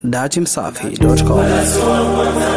datimsafi.com.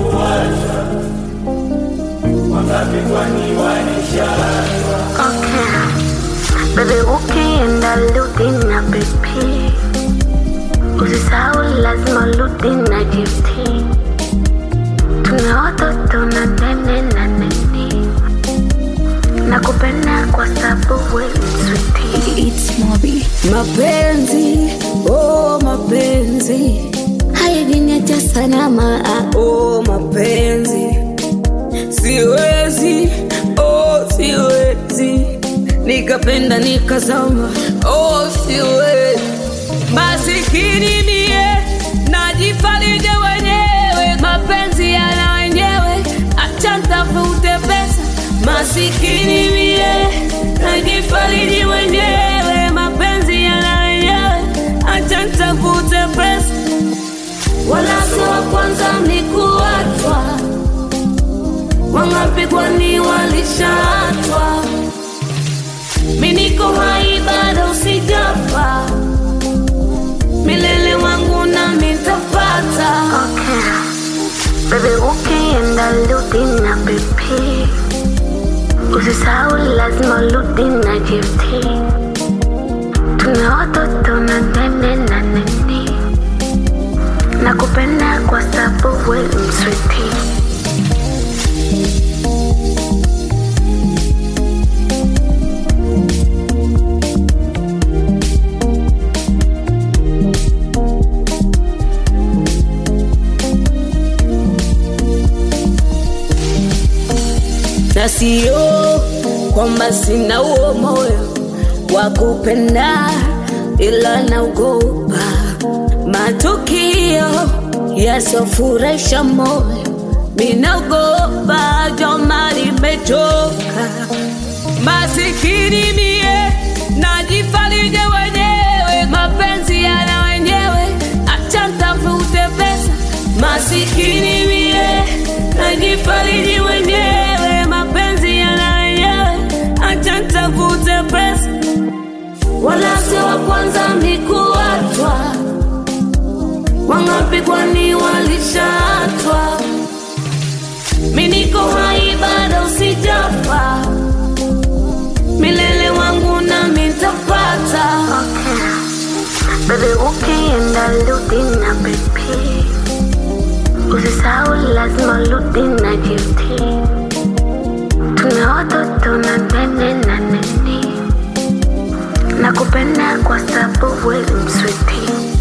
Okay. Baby ukienda rudi na BP, usisahau lazima rudi na GT. Tuna watoto na nene na nini, nakupenda kwa sababu wewe ni sweetie. It's Moby. Mapenzi, oh mapenzi hayajiniacha salama. ah, Oh mapenzi, siwezi, oh siwezi nikapenda nikazama, oh siwezi masikini mie najifarije wenyewe, mapenzi yana wenyewe, acha ntafute pesa. Masikini mie najifariji wenyewe, mapenzi yana wenyewe, acha ntafute pesa. Wala si wa kwanza ni kuachwa, wangapi kwani walishaachwa? Mi niko hai bado sijafa, milele wangu na mitapata. Okay. Baby ukienda rudi na BP, usisahau lazima rudi na GT. Tuna watoto na nene na nini, nakupenda kwa sababu wewe ni sweetie. na sio kwamba sina huo moyo wa kupenda, ila naogopa matukio yasofurahisha moyo. Minaogopa joma, nimechoka masikini mie, najifarije wenyewe, mapenzi yana wenyewe, acha ntafute pesa. Masikini mie, najifariji wenyewe, mapenzi yana wenyewe, acha ntafute pesa. Wala sio wa kwanza ni kuachwa, wangapi kwani walishaachwa? Mi niko hai bado sijafa, milele wangu na mitapata. Okay. Baby ukienda rudi na BP, usisahau lazima rudi na GT. Tuna watoto na nene na nini, nakupenda kwa sababu wewe ni sweetie.